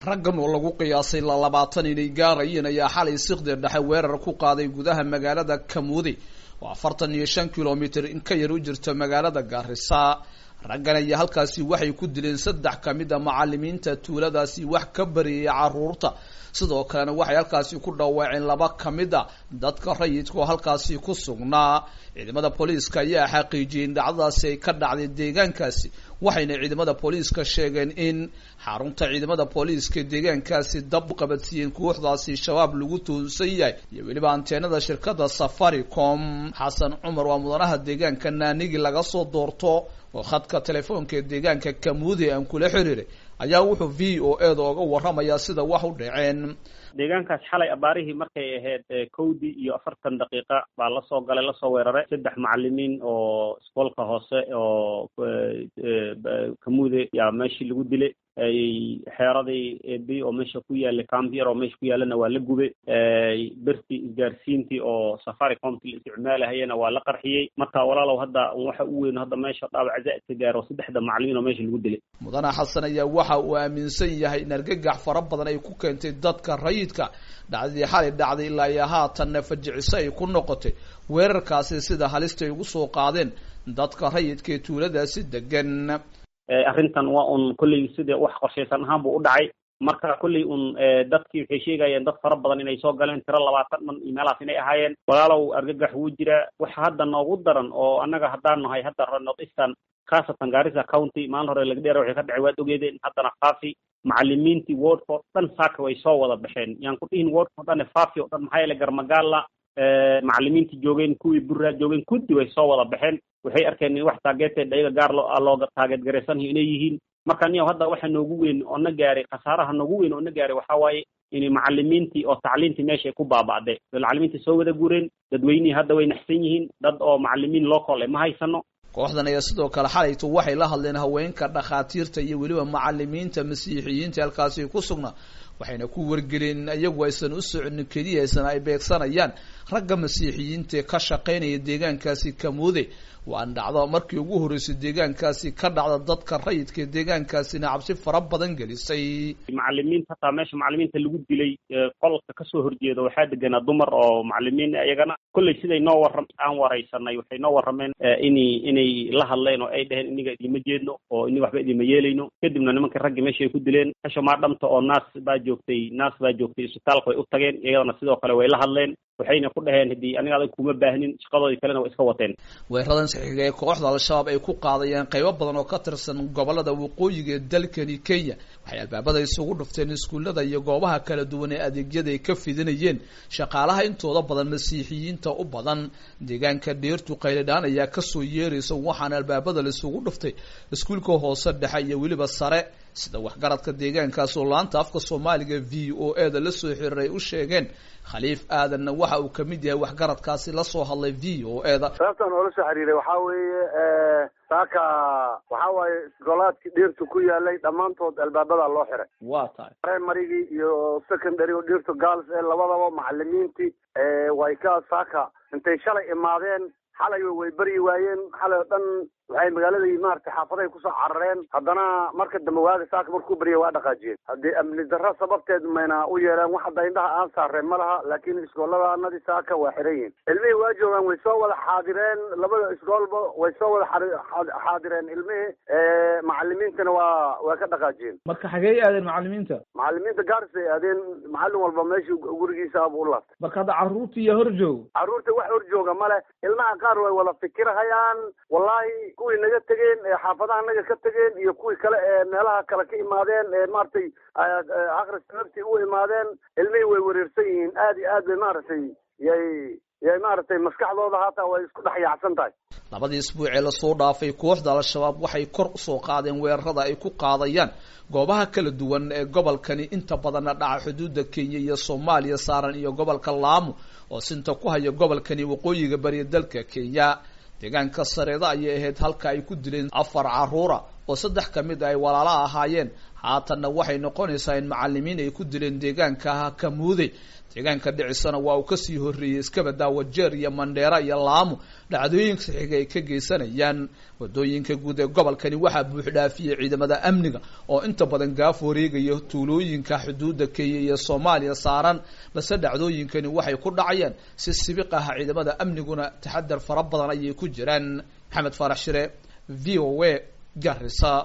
raggan oo lagu qiyaasay la labaatan inay gaarayeen ayaa xalay siqdi dhexe weerar ku qaaday gudaha magaalada kamuudi oo afartan iyo shan kilomitr in ka yar u jirta magaalada gaarisa raggan ayaa halkaasi waxay ku dileen saddex kamid a macalimiinta tuuladaasi wax ka bariyay caruurta sidoo kalena waxay halkaasi ku dhawaaceen laba kamid a dadka rayidka oo halkaasi ku sugnaa ciidamada booliiska ayaa xaqiijiyey in dhacdadaasi ay ka dhacday deegaankaasi waxayna ciidamada booliiska sheegeen in xarunta ciidamada booliiska deegaankaasi dab u qabadsiiyeen kooxdaasi shabaab lagu toonsan yahay iyo weliba anteenada shirkada safaricom xasan cumar waa mudanaha deegaanka naanigi laga soo doorto oo khadka telefoonka ee deegaanka kamuudi aan kula xiriiray ayaa wuxuu v o e da oga warramayaa sida wax u dhaceen deegaankaas xalay abaarihii markay ahayd kowdii iyo afartan daqiiqa baa lasoo galay lasoo weeraray saddex macalimiin oo iskoolka hoose oo kamuude yaa meeshii lagu dilay xeeradii ebi oo meesha ku yaallay cambier oo meesha ku yaallana waa la gubay bertii isgaarsiintii oo safaricomti la isticmaalahayana waa la qarxiyey marka walaalow hadda waxa u weyn hadda meesha dhaawac zaa'idka gaaro saddexda macalimiin oo meesha lagu dilay mudane xasan ayaa waxa uu aaminsan yahay in argagax fara badan ay ku keentay dadka rayidka dhacdadii xalay dhacday ilaa iyo haatanna fajiciso ay ku noqotay weerarkaasi sida halista ay ugu soo qaadeen dadka rayidka ee tuuladaasi degan arrintan waa un kolley sida wax qorshaysan ahaan buu u dhacay marka kolley un dadkii waxay sheegayeen dad fara badan inay soo galeen tiro labaatan dhan iyo meelahaas inay ahaayeen walaalow argagax wuu jiraa waxa hadda noogu daran oo annaga haddaan nahay hadda north eastern khaasatan garissa county maalin hore lagdheera waxay ka dhacay waad ogeedeen haddana faafi macalimiintii wordford dhan saaka way soo wada baxeen yaan ku dhihin wordford dhan faafi oo dhan maxaa yeele garmagaala macalimiintii joogeen kuwii burraa joogeen kuddi way soo wada baxeen waxay arkeen in wax taageeteed ayaga gaar loo looga taageed garaysanyo inay yihiin marka niyow hadda waxa noogu weyn oo na gaaray khasaaraha noogu weyn oo na gaaray waxaa waaye in macalimiintii oo tacliintii meesha ay ku baaba'day macalimiintii soo wada gureen dadweynihii hadda way naxsan yihiin dad oo macalimiin local ma haysano kooxdan ayaa sidoo kale xalaytu waxay la hadleen haweenka dhakhaatiirta iyo weliba macalimiinta masiixiyiinta halkaasi ku sugnaa waxayna ku wargelin iyagu aysan u soconin keliya aysan ay beegsanayaan ragga masiixiyiinta ee ka shaqaynaya deegaankaasi kamuude waan dhacdo markii ugu horreysay deegaankaasi ka dhacda dadka rayidka ee deegaankaasina cabsi fara badan gelisay macalimiinta hataa meesha macalimiinta lagu dilay qolka kasoo horjeeda waxaa deganaa dumar oo macalimiin iyagana kolley siday noo warram aan waraysanay waxay noo warrameen inay inay la hadleen oo ay dheheen iniga idima jeedno oo ini waxba idima yeelayno kadibna nimankii raggii meesha ay ku dileen hasha maa dhamta oo naas baa joogtay naas baa joogtay isbitaalka way u tageen iyadana sidoo kale way la hadleen waxayna ku dhaheen haddii aniga adag kuma baahnin shaqadoodii kalena way iska wateen weeradan saxiiga ee kooxda al-shabaab ay ku qaadayeen qaybo badan oo ka tirsan gobolada waqooyiga ee dalkani kenya waxay albaabada isugu dhufteen iskuullada iyo goobaha kala duwan ee adeegyada ay ka fidinayeen shaqaalaha intooda badan masiixiyiinta u badan deegaanka dheertu qaylidhaan ayaa kasoo yeeraysa waxaana albaabada la isugu dhuftay iskuulka hoose dhexe iyo weliba sare sida waxgaradka deegaankaas oo laanta afka soomaaliga v o e da lasoo xiriiray u sheegeen khaliif aadanna waxa uu kamid yahay waxgaradkaasi lasoo hadlay v o e da sababtan oola soo xiriiray waxaa weeye saaka waxaa waaye iskoolaadkii dhirtu ku yaalay dhammaantood albaabada loo xiray waa tahay primarygii iyo secondary oo dhirtu girls ee labadaba macalimiintii way ka saaka intay shalay imaadeen xalay way beryi waayeen xalay oo dhan waxay magaaladii maaragtay xaafadahay kusoo carareen haddana marka dambe waaga saaka markuu berya waa dhaqaajiyeen haddii amni darro sababteed mayna u yeelaan wax hadda indhaha aan saareen ma laha laakiin iskooladaanadii saaka waa xiran yihin ilmihii waa joogaan way soo wada xaadireen labada iskoolba way soo wada xaadireen ilmihii macalimiintana waa waa ka dhaqaajiyeen marka xagee aadeen macalimiinta macalimiinta gaaris ay aadeen macallin walba meeshii gurigiisa abuu u laabtay marka hadda carruurta iyo hor joog carruurta wax hor jooga male ilmaha qaar way wada fikirhayaan wallahi kuwii naga tegeen ee xaafadaha naga ka tegeen iyo kuwii kale ee meelaha kale ka imaadeen ee maaragtay akris sababtii u imaadeen ilmihii way wareersan yihiin aad iyo aad bay maaragtay yay yay maaragtay maskaxdooda hataa way isku dhex yaacsan tahay labadii isbuuc ee lasoo dhaafay kooxda al-shabaab waxay kor usoo qaadeen weerarada ay ku qaadayaan goobaha kala duwan ee gobolkani inta badanna dhaca xuduudda kenya iyo soomaaliya saaran iyo gobolka laamo oo sinta ku haya gobolkani waqooyiga bariya dalka kenya deegaanka sareeda ayay ahayd halka ay ku dileen afar caruura oo saddex kamid ay walaalo ahaayeen haatanna waxay noqonaysaa in macalimiin ay ku dileen deegaanka kamuude deegaanka dhicisana waa uu kasii horreeyey iskabada wajeer iyo mandheera iyo laamo dhacdooyinka xiga ay ka geysanayaan wadooyinka guud ee gobolkani waxaa buuxdhaafiyey ciidamada amniga oo inta badan gaaf wareegaya tuulooyinka xuduudda kenya iyo soomaaliya saaran balse dhacdooyinkani waxay ku dhacayaan si sibiq ah ciidamada amniguna taxadar fara badan ayay ku jiraan maxamed faarax shire v o a garisa